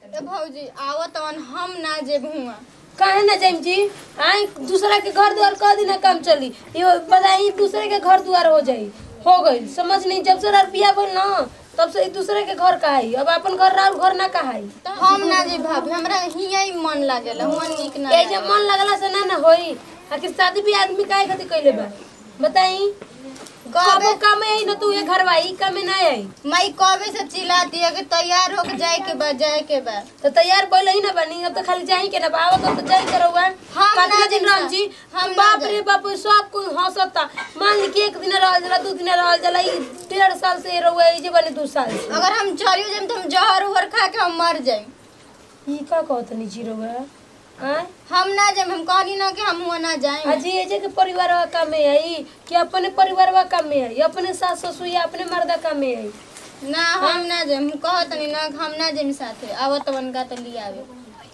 ए भौजी आवत तवन हम ना जेब हुआ काहे ना जाइम जी आई दूसरा के घर द्वार कह दिन काम चली ये बताई दूसरे के घर द्वार हो जाई हो गई समझ नहीं जब से रुपया बोल ना तब से एक दूसरे के घर कहाई अब अपन घर राउर घर ना कहाई तो हम ना जेब भाभी हमरा हिया ही मन लागेला मन निक ना ये जब मन लगला से ना ना होई आखिर शादी भी आदमी काहे खातिर कइले बा बताई कबो काम आई ना तू ये घर वाई काम में ना आई मई कबे से चिल्लाती है कि तैयार होके जाए के बा जाए के बा तो तैयार पहले ही ना बनी अब तो खाली जाही के ना बा आवत अब तो जाही करौआ हम ना कितना दिन जाइम रहल जी हम हम ना बाप जाइम। रे बाप सब कोई हंसता मान ली कि एक दिन रहल जला दू दिन रहल जला ई डेढ़ साल से रहुआ ई जे बने दू साल से अगर हम चलियो जाइम तो हम जहर उहर खा के हम मर जाइम ई का कहत नी जी रहुआ आय हम ना जाइम हम कहनी ना कि हम हुआ ना जाएं अजी ये जे के परिवार वा काम में आई कि अपने परिवार वा काम में आई अपने सास ससुर या अपने मर्दा काम में आई ना हम ना जाइम हम कहत नहीं ना हम ना जाइम साथे आवत तवन का तो लिया आवे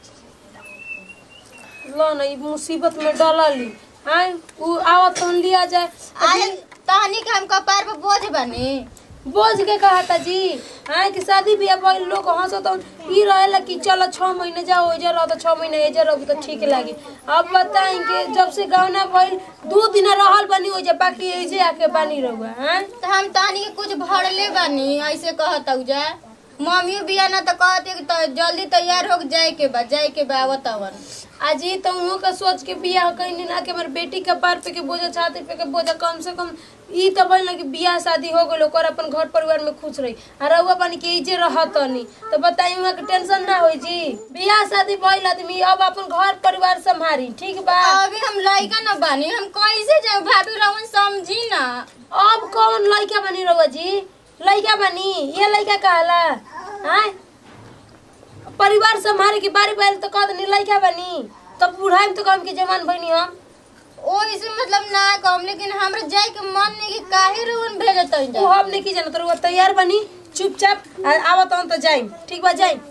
लो ना ई मुसीबत में डलली आय उ आवत तहन लिया जाए आज तहनी के हम कपार पे बोझ बनी बोझ के कहा था जी हाँ कि शादी बियाह भइल लोग हंसत ई रहेला कि चलो छह महीने जाओ एजा रहो तो छह महीने एजा रहो तो ठीक लागी अब बताई कि जब से गौना भइल दू दिन रहल बनी ओजा बाकी एजे आके बानी रहुआ हाँ तो हम तहनी के कुछ भरले बनी ऐसे कहत जा मम्मी बिया ना तो कहते कि तो जल्दी तैयार हो के जाए के बा जाए के बा आवत तवन अजी तो उहो का सोच के बियाह कहीं ना कि हमारे बेटी के पार पे के बोझा छाती पे के बोझा कम से कम ई तो भइल ना कि बियाह शादी हो गइल ओकर अपन घर परिवार में खुश रही आ रहुआ पानी के इजे रहत नहीं तो बताई वहाँ के टेंशन ना होई जी बियाह शादी भइल आदमी अब अपन घर परिवार संभारी ठीक बा अभी हम लड़का ना बनी हम कैसे जाए भाभी रवन समझी ना अब कौन लड़का बनी रहुआ जी लड़का बनी ये लड़का कहला हाँ परिवार संभारे की बारी बारी तो कहत नहीं लड़का बनी तब बुढ़ाई में तो कम की जवान बनी हम ओ इसे मतलब ना कम लेकिन हमरा जाए के मन नहीं कि काहे रवन भेजत वो हम नहीं की जानत रहुआ तैयार बनी चुपचाप आ- आवत हन तो जाइम ठीक बा जाइम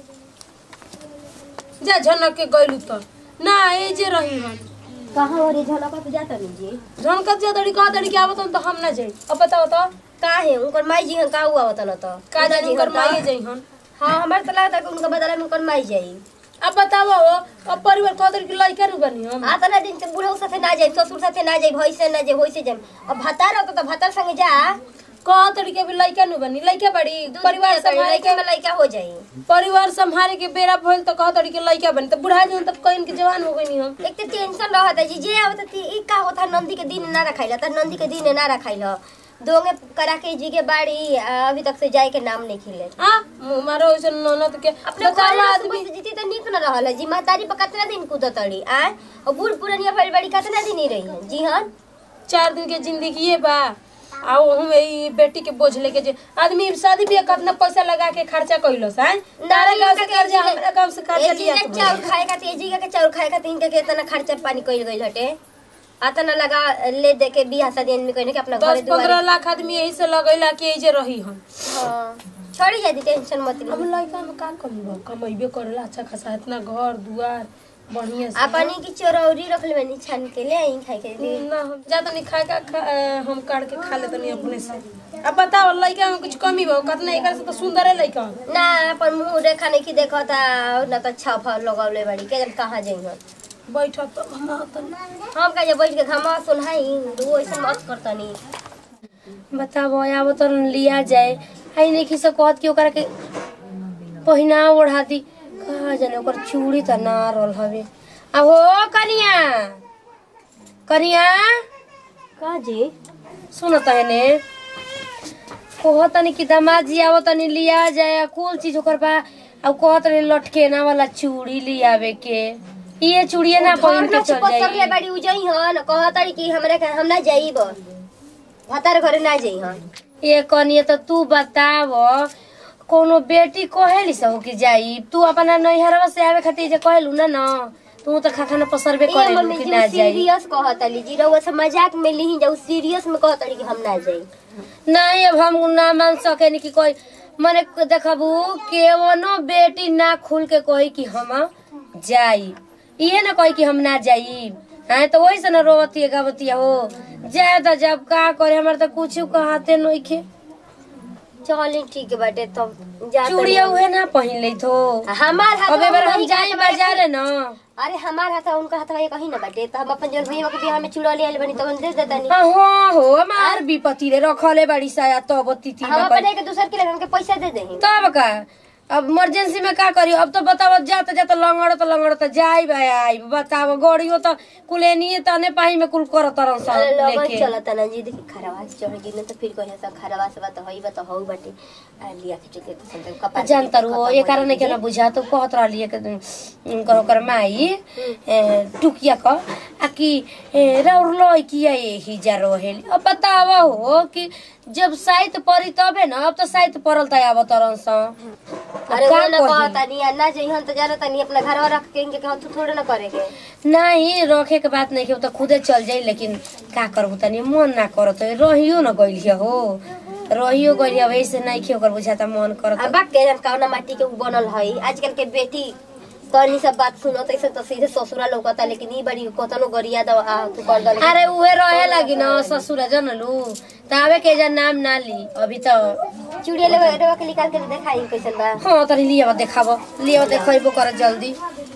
जा झनक के गइलू तो ना ए जे रही हम कहाँ और ये झलका पे जाता नहीं जी झनकत जा दड़ी कह दड़ी के आवत हन तो हम ना जाई अब बताओ तो का है उनकर माई जी हन का हुआ होता न तो का जानी कर माये जाई हन हाँ हमारे तो लगता है कि उनका बदला में उनकर माई जाई अब बताओ हो अब परिवार कह दड़ी के लइका नु बनी हम आ तना दिन से बूढ़ा साथे ना जाई ससुर साथे ना जाई भई से ना जाई होई से जाई अब भतार होता तो भतार संगे जा कह दड़ी के भी लइका नु बनी लइका बड़ी परिवार संभाले लड़के के में लड़का हो जाई परिवार संभाले के बेरा भइल तो कह दड़ी के लइका बनी तो बुढ़ा जन तब कहीं के जवान हो गई हम एक तो टेंशन रहता जी जे आवत थी ई का होता नंदी के दिन ना रखाइला त नंदी के दिन ना रखाइला दोंगे करा के जी के बाड़ी आ, अभी तक से जाए के नाम नहीं खिले हां मारो ऐसे ननद के अपने बतावा घर आदमी आदमी जीती तो निक न रहल है जी महतारी पर कितना दिन कूदत तड़ी आ और बूढ़ पुरनिया भइल बड़ी कितना दिन ही रही है जी हाँ चार दिन के जिंदगी ये बा आ ओहू ई बेटी के बोझ लेके जे आदमी शादी बियाह कितना पैसा लगा के खर्चा कइलस हैं तारे गांव से कर्जा हमरा गांव से कर्जा लिया एजी के चाउर खाए खातिर एजी के चाउर खाए खातिर इनके के इतना खर्चा पानी कइल गइल हटे अतना लगा ले दे के बियाह शादी आदमी कहने के अपना दस घरे दुआरे पंद्रह लाख आदमी यही से लगैला कि एजे रही हम हाँ छोड़ी जाती टेंशन मत अब ली लड़का में का कमी बा कमैबे करेला अच्छा खासा इतना घर दुआर बढ़िया से अपनी की चोरौरी रख ले बनी छान के ले आई खाए के लिए ना हम ज्यादा नहीं खाए का खा, अ, हम काट के खा लेते नहीं अपने से अब बताओ लड़का में कुछ कमी बा कितना एकर से तो सुंदर है लड़का ना अपन मुंह रेखा नहीं की देखो ता ना तो छापा लगौले बड़ी के जन कहाँ जाई हम बैठो तो हम तो हम का बैठ के घमा सुनाई वो ऐसा मत करता नहीं बताबो आब तो लिया जाए आई नहीं किसे कहत कि ओकरा के पहिना ओढ़ा दी कहा जाने ओकर चूड़ी त ना रहल हवे आ हो कनिया कनिया का जी सुन तहने कह तनी कि दामाद जी आवो तनी लिया जाए आ कुल चीज ओकर बा आ कहत रहे लटकेना वाला चूड़ी लियावे के ये चूड़िए ना पहिन के चल सकले जाई बड़ी उजई हन कहतड़ी कि हमरा के हम ना जाइब भतार घरे ना जाई हन ये कनिए तो तू बताव कोनो बेटी कहेली सब कि जाई तू अपना नैहरवा से आवे खातिर जे कहलू ना ना तू तो खाना पसरबे ए करेलू मम्मी कि जी ना जाई सीरियस कहतली जी रउआ से मजाक में लीही जाऊ सीरियस में कहतड़ी कि हम ना जाई नहीं अब हम ना मान सके कि कोई मने देखबू केवनो बेटी ना खुल के कही कि हम जाई ये ना कही कि हम ना जाई हाँ तो वही से ना रोवती है गावती हो जाए तो जब का करे हमारे तो कुछ कहते नहीं खे चलिए ठीक बाटे तब जा चूड़िया उहे ना पहिन ले थो हमार हाथ अब एबार हम वही जाई हाथ में- बाजारे न अरे हमार हाथ उनका हाथ में कहीं ना बाटे तो हम अपन जन भैया के बियाह में चूड़ा ले आइल बनी तो दे देता नहीं हाँ हाँ हो हमार विपत्ति रे रखले बाड़ी साया तब तिथि हम में अपने के दूसर के लगे हमके पैसा दे देही तब का अब इमरजेंसी में का करी अब तो बताव जाते जाते लंगड़ तो लंगड़ तो जाई भाई आई बताव गड़ियो तो कुलेनी तने पाही में कुल कर तरन सब अरे लगन लेके चलता ना जी देखी खरवा से चढ़ गिन तो फिर कहे सब खरवा से बात होई बात हो बाटे आ लिया के चुके तो सब कपार जान तर हो ये कारण के ना बुझा तो कहत रहलिए के उनकर ओकर माई ए, टुकिया क आ कि ए, रौर लय किया यही जा रहेली अब बताव हो कि जब साइत परी तबे न अब तो साइत परल त आब तरन स अरे का वो ना कही? कहता नहीं आ, ना जइहन तो जाना तनी अपना घरवा रख के इनके कहत तू थोड़े ना करेगे नहीं रखे के बात नहीं के तो खुदे चल जाई लेकिन का करबू तनी मन ना करत रहियो न गइलिया हो रहियो गइलिया वैसे नहीं खे ओकर बुझाता मन करत अब बात के जन कौना माटी के उ बनल हई आजकल के बेटी तनी सब बात सुनो तो ऐसे तो सीधे ससुरा लौकता लेकिन ई बड़ी कतनो गरिया दवा आ तू कर दल अरे उहे रहे लगी न ससुर जनलू तावे के जन नाम ना ली अभी तो चूड़िया लेवे रेवा के निकाल के देखाई कैसन बा हाँ तनी लिया देखाब लिया देखबो कर जल्दी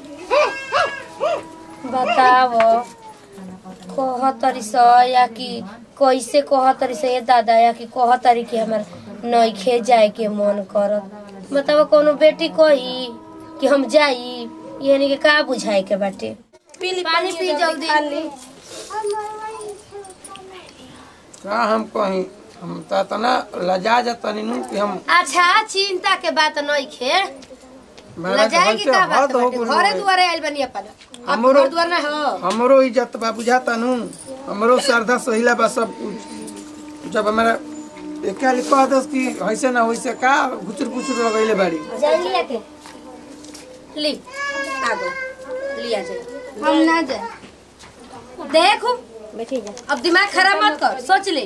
बताव कह तरी स या कि कैसे कह तरी से दादा या कि कह तरी कि हमर नइखे जाए के मन करत बताव कोनो बेटी कही कि हम जाई यानी के का बुझाए के बाटे पानी पी जल्दी का हम कहीं हम त तना लजा जतनी नु कि हम अच्छा चिंता के बात नइखे महाराज लजाए की हमसे का बात हद हो बाटे गुल घरे रे। दुआरे आइल बनी अपन अब हमरो- घर दुआर ना हो हमरो इज्जत बा बुझाता नु हमरो श्रद्धा सहिला बा सब कुछ जब हमारा एक लिख कह दस कि ऐसे ना वैसे का घुचुर पुचुर लगैले बाड़ी जान लिया के ली आगो लिया जाए हम ना जाए देखो बैठी जा अब दिमाग खराब मत कर सोच ले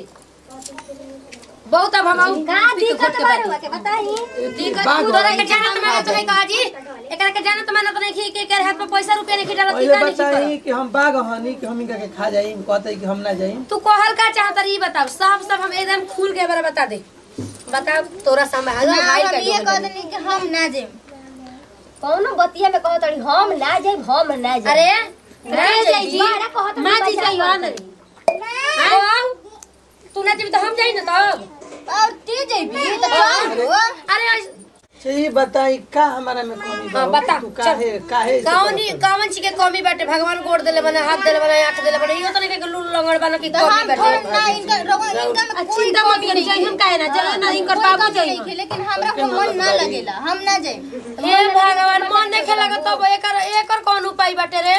बहुत अब हम आऊ का दिक्कत बा रेवा के बताई दिक्कत बाग तोरा वाली के जाना तो मैंने तो नहीं कहा जी एकरा के जाना तो मैंने तो नहीं की के कर हाथ में पैसा रुपया नहीं खिटाला पहले टीका नहीं बताई खिटा कि हम बाग हनी कि हम इनका के खा जाई कहते कि हम ना जाई तू कहल का चाहता रही बताओ सब सब हम एकदम खुल के बारे बता दे बताओ तोरा संभाल ना, हाइल हम कर ये कह देनी कि हम ना जाए कौनो बतिया में कहत रही हम ना जाई हम ना जाई अरे ना ना जाई जाई जी बारा कहत मां रही जी पैसा जाई हो ना आओ तू ना जीबी तो हम जाई ना तब और ते जाइबी तो चल हो अरे आज- सही बताई का हमारा में कमी बा हाँ, बता, तू काहे काहे ऐसे कावनी करत कावन ची के कमी बाटे भगवान गोड़ देले बना हाथ देले बना आंख देले बना इहो तो नहीं के लूल लंगड़ बना की तो कमी हम बाटे थोड़ ना इनका रोग इनका में कोई चिंता मत करी जाई हम काहे ना चलो ना इनकर कोई बाबू कमी जाई नहीं खे, लेकिन हमरा को मन ना लगेला हम ना जाए हे भगवान मन देखे लगा तब एकर एकर कौन उपाय बाटे रे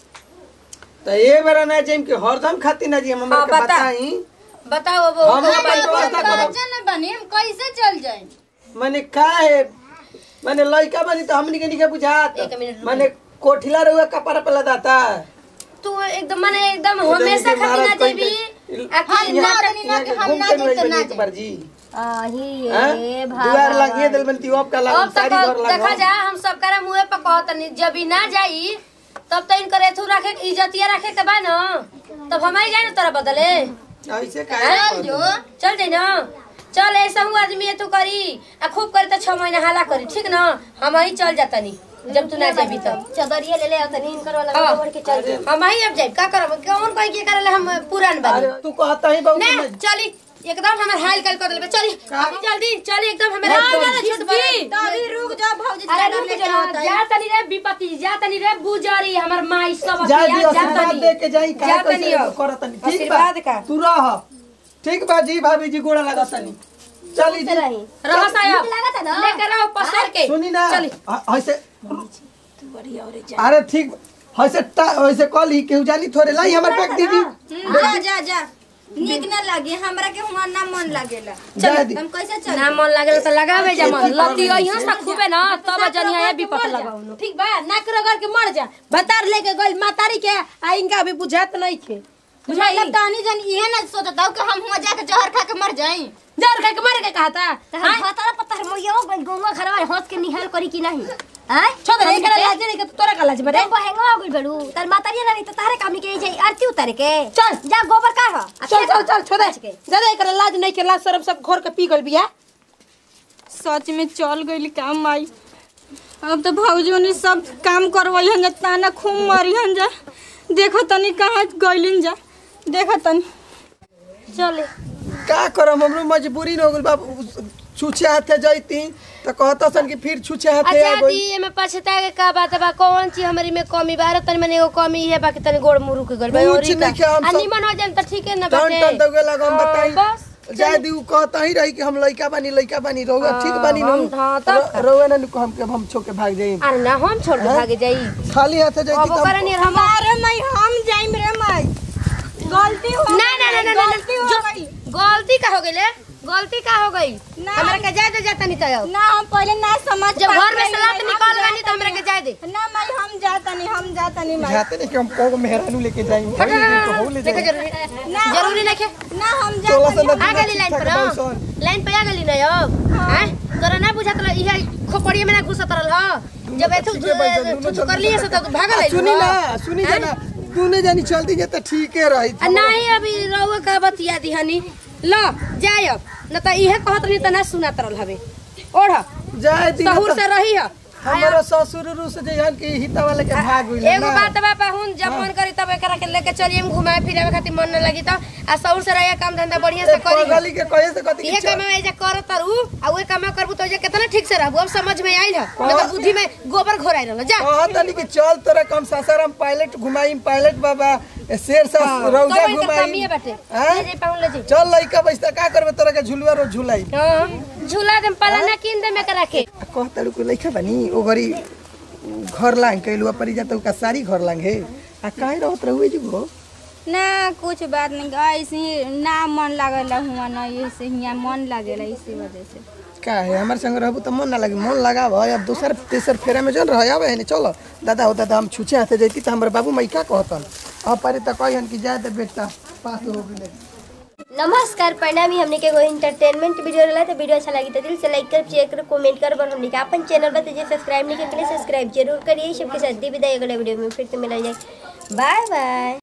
तो ये बेरा ना जाइम कि हरदम खाती ना जी हम हमरा हाँ, के बता। बताई बताओ अब हम ओकर अपन उपाय व्यवस्था करब बाजन बनी हम कैसे चल जाए माने का है माने लड़का बनी तो हमनी के नहीं बुझात एक मिनट रुक। माने कोठिला रहुआ कपड़ा पे लदाता तू एकदम माने एकदम हमेशा खाती ना देबी हम ना बनी ना कि हम ना जाए तो ना जाए जी आही हैं? ए दुआर लगिए दिल बन तीओप का लग अब सारी तक घर देखा लग जा हम सब करे मुंह पे कहत नहीं जब ही ना जाई तब तो इनकर एथू रखे के इज्जतिया रखे के बा न तब हमारी जाए ना तोरा बदले ऐसे काहे चल जो चल जाई ना चल ऐसा हूँ आदमी एथू करी आ खूब करी तो छह महीना हाला करी ठीक ना हम ही चल जाता नहीं जब तू ना जाबी तब चदरिया ले ले और तनी इनकर वाला हाँ। बढ़ के चल जाई हम ही अब जाए का करब कौन कही के करे हम पुरान बानी अरे तू कहता ही बहुत ना चली एकदम हमर हाल कल कर देबे चली अभी जल्दी चली एकदम हमर हाल कर छुटकी तभी रुक जा भौजी अरे चादर रुक लेके जा आवता है। जा तनी रे विपत्ति जा तनी रे बुजरी हमर माई सब जा अखिया, दियो जा आशीर्वाद तनी दे के जाई जा का तनी कैसे अब। करतनी ठीक बा आशीर्वाद का तू रह ठीक बा जी भाभी जी गोड़ा लगतनी चली जी रही रहो साहब लागत है ना? लेकर रहो पसर के सुनी ना चली अ- ऐसे अरे ठीक ऐसे टा- ऐसे कल ही केहू जानी थोड़े लाई हमर पैक दीदी जा जा जा नीक ना लगे हमरा के हुआ ना मन लागेला जा दी हम कैसे चल ना मन लागल त लगावे जा मन लती अइहो सा खूबे ना तब जनिया ये विपत लगाउनो ठीक बा नाक रगड़ के मर जा बतार लेके गइल मातारी के आ इनका अभी बुझात नहीं थे मतलब तानी जन इहे ना सोचता कि हम हुआ जाके जहर खा के मर जाई जर के मर के कहा था त हम भतरा पत्थर मोइयो गौवा घरवा हंस के निहाल करी कि नहीं आय छोड़ रे एकरा लाज नहीं के तोरा का लाज बरे तो बहेंगा हो गइल बड़ू तार मातारी ना रही तो तारे काम के जाई आरती उतारे के चल। जा गोबर का हो चल चल चल छोड़ दे दादा एकरा लाज नहीं के लाज शर्म सब घोर के पी गइल बिया सच में चल गई काम आई अब तो भौजी ने सब काम करवैहन जा ताना खूब मरिहन जा देखो तनी कहाँ गइलिन जा देखो तनी चले का करम हमरो मजबूरी न हो गइल बाबू छुछे हाथे जैती त कहता सन कि फिर छुछे हाथे आ अच्छा दी गइल एमे पछता के का बात बा कौन चीज हमारी में कमी बा तनी मने एगो कमी है बाकी तनी गोड़ मुरु के गल बा कुछ और ई नहीं का हम आ सब- निमन हो जाए त ठीक है ना टन बाटे टन दगे लगा हम हाँ, बताई बस जाय दी उ कहता ही रही कि हम लइका बानी लइका बानी रहुआ हाँ, ठीक बानी हम- नु हाँ, तब का? रहुआ न हम के हम छोके भाग जाई अरे ना हम छोड़ के भागे जाई खाली हाथे जैती अब ओकरा त नियर हम अरे मैं हम जाइम रे मैं गलती हो ना ना ना ना ना गलती हो जो- गई गलती का हो गई गलती का हो गई ना। हमरा के जाए दे जाता नहीं तो ना हम पहले ना समझ जब घर में पाते सलात नहीं, निकल हम गई तो हमरा के जाए दे ना मैं हम जाता नहीं हम जाता नहीं मैं जाते नहीं कि हम को मेहरानू लेके जाई हट, हट, हट, हो ले हट, देखो जाई जरूरी ना जरूरी नहीं है ना हम चोला जाता से नहीं ना आ गली लाइन पर ठीक ठाक हो? बाई लाइन पे आ गली ना अब हैं तोरा ना बुझात रह इहे खोपड़िए में ना घुसत रहल ह जब एथु ठीके बाई सन, दुनू छुछु कर लिए से तो भागल आ, सुनी ना सुनी जाना तूने जानी चलती जे त ठीके रही आ नहीं अभी रहुआ का बतिया दी हनी ल जाय अब न त इहे कहत रही त ना सुनात रहल हवे ओढ़ जाय दी सहूर से रही ह हमारा ससुर रूस जइहन कि हिता वाले के भाग गइल एगो बात बा पाहुन जब मन करी तब एकरा के लेके चलिए घुमाए फिरे खातिर मन न लगी त आ सहूर से रहिए काम धंधा बढ़िया से करी गली के कहे से कथी ये कि काम में ऐजा कर तरु आ वे काम करबू तो ऐजा कितना ठीक से रहबू अब समझ में आइल ह मतलब बुद्धि में गोबर घोराई रहल जा कहत तनी कि चल तोरा कम सासाराम पायलट घुमाई पायलट बाबा ए, शेर सा रौजा तो इनका कमी घुमाई है बाटे हाँ? ले जे पाहुन ले जे चल लइका बैसता का करबे तोरा के झुलुआ रो झुलाई हां झूला दम पलाना किन दे में करा के कहत तारू को लइका बनी ओ घरी घर लांग कैलुआ परी जात का सारी घर लांग हे आ काहे रहत रहुए जुगो ना कुछ बात नहीं ऐसे ही ना मन लागेला हुआ ना ऐसे हियाँ मन लागेला इसी वजह से का है हमारे संग रहबू त मन ना लगे मन लगाव अब दोसर तेसर फेरा में जन रह आवे है चलो दादा होता त हम छुछे हाथे जैती त हमर बाबू माई का कहतन अब पारे त कहन कि जाए त बेटा पास हो गेले नमस्कार प्रणाम हमने के एगो एंटरटेनमेंट वीडियो रहला तो वीडियो अच्छा लगी तो दिल से लाइक कर शेयर कर कमेंट कर और हमने के अपन चैनल पर जे सब्सक्राइब नहीं किया सब्सक्राइब जरूर करिए सबके साथ दी विदाई अगले वीडियो में फिर से मिला जाए बाय बाय